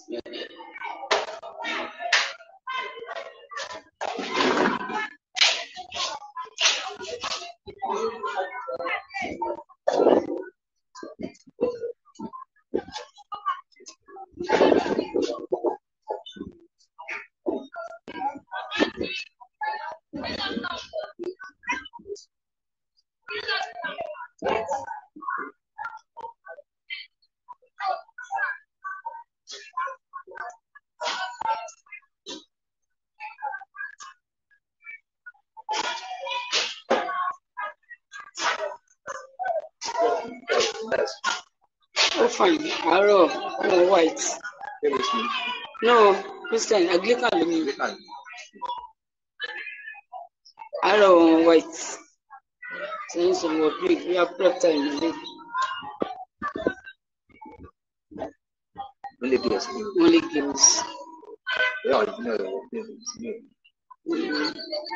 ó fine àárọ̀ àárọ̀ white no christian anglican ló ní àárọ̀ white sẹ́yìn sọ̀rọ̀ break bí a prep time nílé Only girls. only girls. Yeah, you know, it's me. Mm.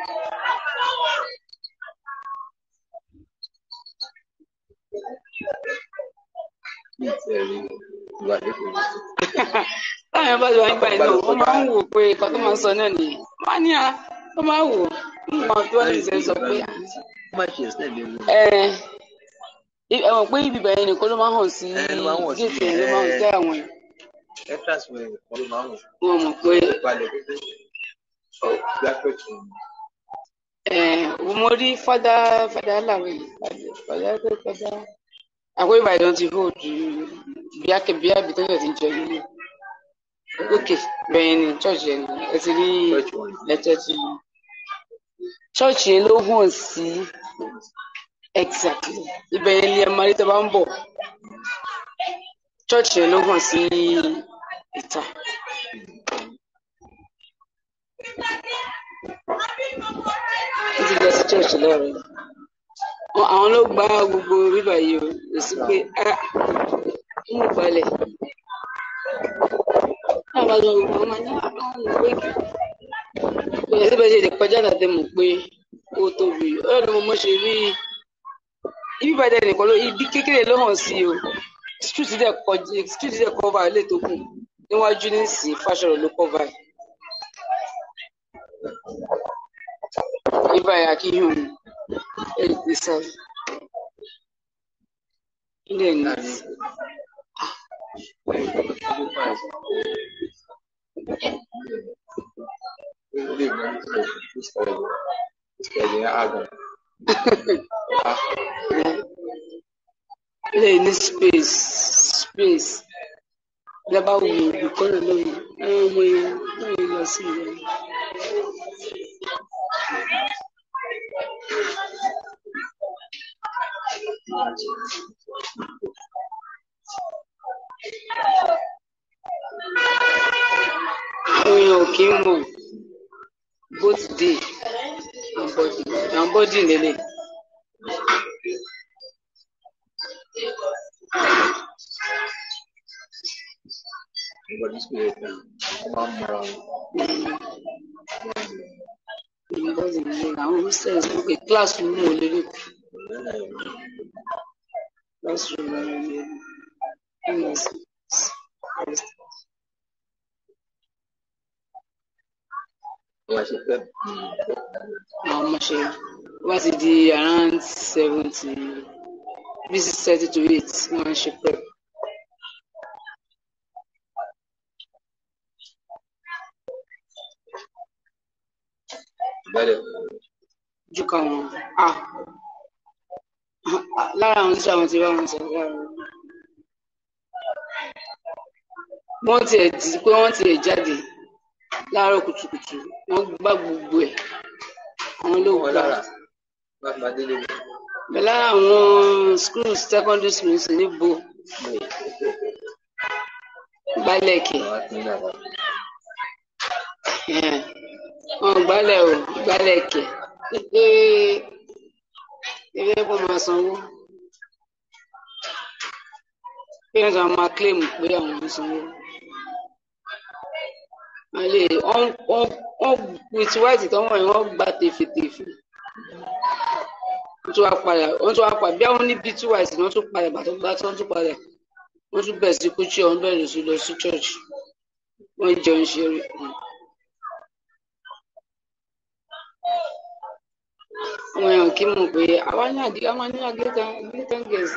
Very ìwà lẹ́kọ̀ọ́. táwọn bá lọ nígbà yìí náà wọ́n máa ń wò pé nǹkan tó máa ń sọ náà nìyẹn wọ́n á ní à wọ́n máa ń wò nǹkan tó ní ìṣẹ́ sọ pé Ó máa ṣe ẹ̀sìn ẹ̀mí wọn. ẹ ẹ mọ̀ pé ibi ìbẹ̀rẹ̀ nìkan ló máa ń hàn sí Ẹ, ló máa ń hàn sí, géètì ló máa ń ẹ. tẹ́ àwọn yẹn Entrance wọn ẹ̀kọ́ ló máa ń wọ̀. wọ́n mọ̀ pé Balẹ̀ pípé. Bí a fẹ́ tún un. ẹ mo rí fada fada làwẹ̀ fada pé fada àpò ìbàdàn ti hold bí akẹ́ bí àbí tó yẹ ti jẹ nílé òkè bẹ́ẹ̀ ni church yẹn ni ẹ ti rí Church wọn. lẹ́tọ̀ tí church yẹn ló hàn sí exactly ibẹ̀ yẹn ni ẹ máa rí tó bá ń bọ̀ church yẹn ló hàn sí ìta. wọ́n ti lọ sí church lọ́rọ̀ àwọn ló gba gbogbo bíbà yìí o kò sí pé ah mú balẹ̀ náà bá lọ gbogbo ọmọ ní àwọn ọmọ pé kò yẹ síbẹ̀ ṣe lè kọjá àtàtẹ mọ̀ pé ó tóbi ọ̀rọ̀ ni mo mọ̀ ṣe rí ibi ìbàdàn nìkan ló ibi kékeré ló hàn sí o street dẹ̀ kọjá street dẹ̀ cover ilé tó kù níwájú nísìnyí fásọ̀rọ̀ ló cover ẹ̀. Ibà yà kí hùn ẹ̀ gbèsè ilé ní. Ilé ìgbà tí mo fi sọ̀rọ̀ ìṣẹ̀lẹ̀ àgàn. ilé ní space space lábá wù ú kọ́nà lórí àwọn ọmọ yẹn náà yẹn lọ sí ìlú. àwọn èèyàn ò kí ń mọ̀ both day and body and body lélẹ̀. Nígbà tí sùkúlù yẹn tán, wọ́n máa ń mọra wọn. and body lélẹ̀ àwọn hostels ok classroom ò lélẹ̀ classroom ò lélẹ̀ ms Wọ́n máa ṣe pẹ́ àwọn ọmọ ṣe wá ti di around seventy bí six thirty to eight wọ́n máa ń ṣe prep. ìbálẹ̀. ju káwọn a lára àwọn tíṣà wọn ti bá wọn sọ lára wọn. wọ́n tiẹ̀ di pé wọ́n tiẹ̀ jáde láàárọ̀ kùtùkùtù wọ́n gbá gbogbo ẹ̀ àwọn ló Wọ́n gbà. lára bá máa délé mi. bẹ́ẹ̀ lára àwọn schools secondary schools níbo gbálẹ̀kì Àwọn á ti ń dàgbà. wọn gbálẹ̀ o gbálẹ̀kì ilé ẹ̀kọ́ máa sanwó parents àwọn máa claim pé àwọn ń sanwó wọ́n lè wọ́n wọ́n wọ́n with white tó wọ̀nyí wọ́n gbà tèfètèfè wọ́n tún wá padà wọ́n tún wá padà bí àwọn níbi tí white ni wọ́n tún padà bàtọ́ gbá tí wọ́n tún padà wọ́n tún bẹ̀rẹ̀ sí kúchí ọ̀hún bẹ̀rẹ̀ sí lọ sí church wọ́n jọ ń ṣeré. àwọn èèyàn kì í mọ̀ pé àwa ní àdí àwa ní Anglican Anglican girls.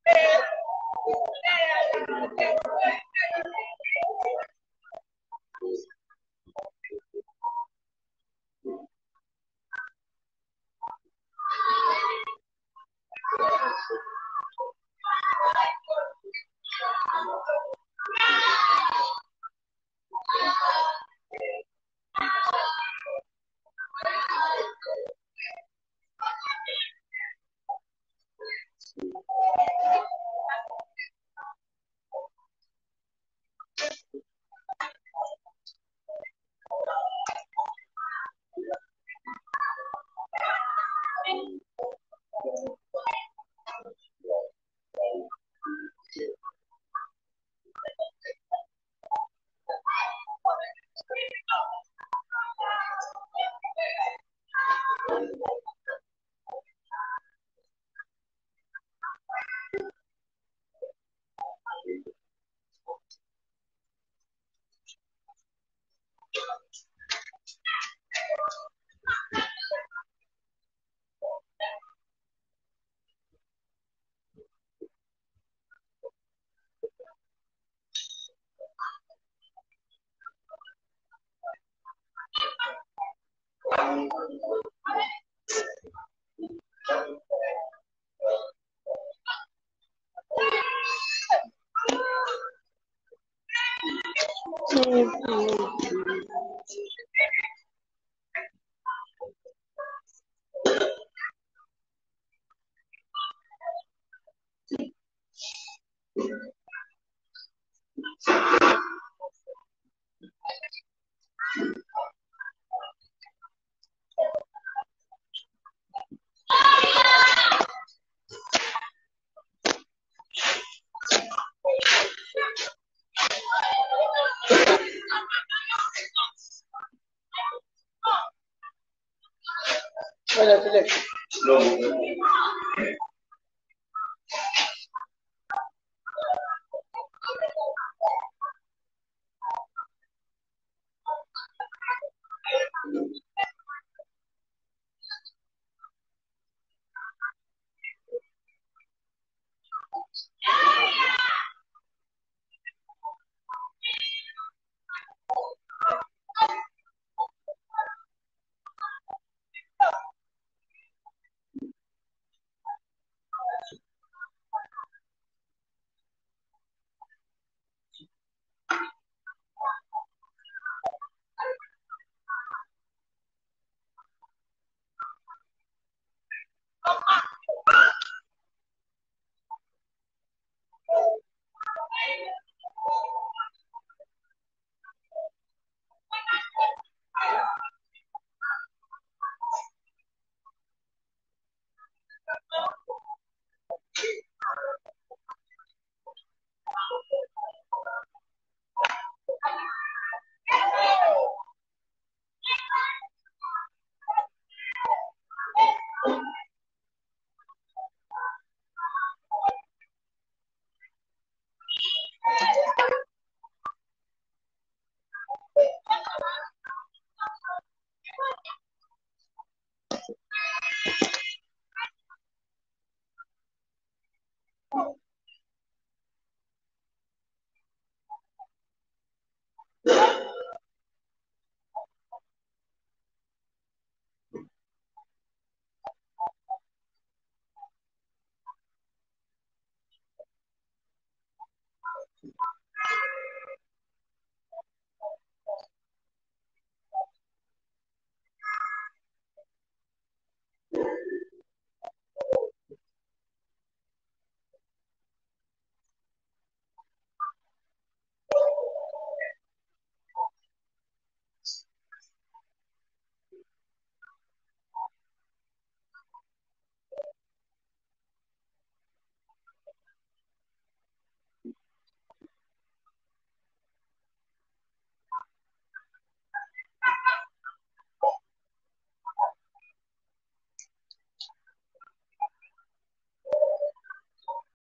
Wọ́n lọ sílẹ̀.